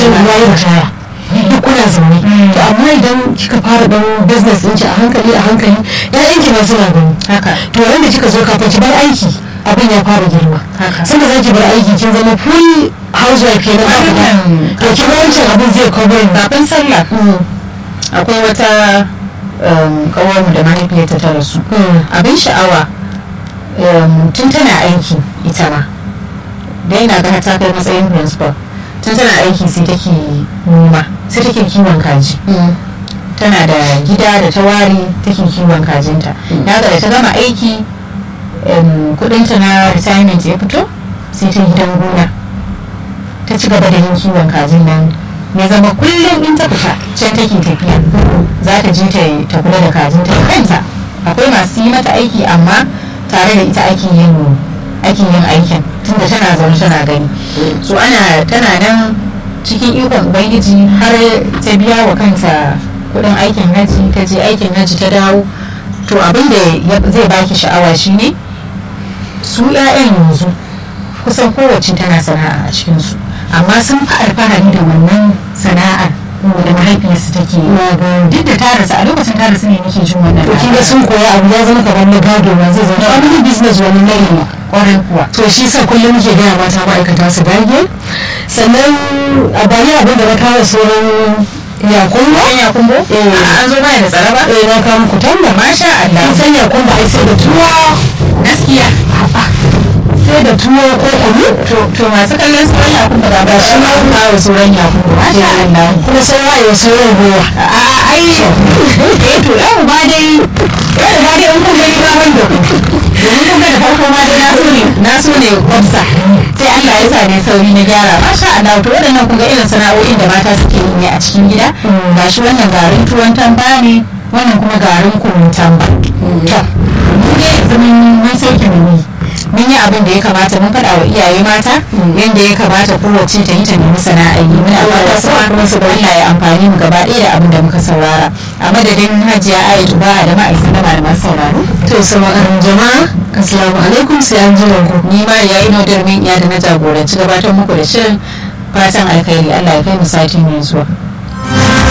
ya yi ritaya duk kuna zaune to amma idan kika fara dan business ɗinki a hankali a hankali ƴaƴan ki ma suna gani haka to wanda kika zo kafin ki bar aiki abin ya fara girma Haka. sanda za ki bar aiki kin zama full housewife kenan ba ku da Wannan- to kin ga wancan abin zai cover kafin sallah akwai wata kawarmu da mahaifiyarta ta rasu abin sha'awa um, tun tana aiki ita ma da yana ga ta kai matsayin principal tun tana aiki sai take noma sai take kiwon kaji tana da gida da ta ware take kiwon kajinta na ga da ta gama aiki um, kudinta na retirement ya fito sai ta yi gidan gona ta ci gaba da yin kiwon kajin nan ya zama kullum in ta fita can take tafiya za ta je ta ta kula da kajin ta kanta akwai masu yi mata aiki amma tare da ita ake yin ake yin aikin tunda tana zaune tana gani so ana tana nan cikin ikon ubangiji har ta biya wa kanta kudin aikin haji ta je aikin haji ta dawo to abin da ya- zai baki sha'awa shine su 'ya'yan yanzu kusan kowace tana sana'a a cikinsu amma sun fi alfahari da wannan sana'ar da mahaifiyarsu take yi duk da ta rasu a lokacin ta rasu ne nake jin wannan to kin ga sun koya abu ya zama kamar na gado ma zai zama family business wani nari ne kwarai kuwa to shi sa kullum muke gaya mata ma'aikata su dage sannan a bayan abin da na kawo sauran yakumba ɗan ya kumbo Eh. an zo baya da tsara ba eh na kawo muku tamba masha Allah kin san yakumba ai sai da tuwo gaskiya sai da tuwo ko kunu to to masu kallon sauran ya kumbo ba ba shi ma an kawo sauran ya kumbo masha Allah kuma sauran ayo sauran ruwa a ai eh to yau ma dai yau ma dai in kun gani ba ban da ku domin kun ga da farko ma dai na so ne na so ne kwamsa sai Allah ya sa ne sauri na gyara masha Allah to waɗannan kun ga irin sana'o'in da mata suke yi ne a cikin gida gashi wannan garin tuwon tamba ne wannan kuma garin kunun tamba to mu ne yanzu mun mun sauke mu mun yi abin da ya kamata mun faɗa wa iyaye mata yadda ya kamata kowace ta yi ta nemi sana'a yi muna fata su kuma su Allah ya amfani mu gaba ɗaya da abin da muka saurara a madadin hajiya ayatu ba da ma'aikatan da malaman sauraro to sama'an jama'a assalamu alaikum sai an jima ku ni ma ya ino darmin iya da na jagoranci gabatar muku da shirin fatan alkhairi Allah ya kai mu sati mai zuwa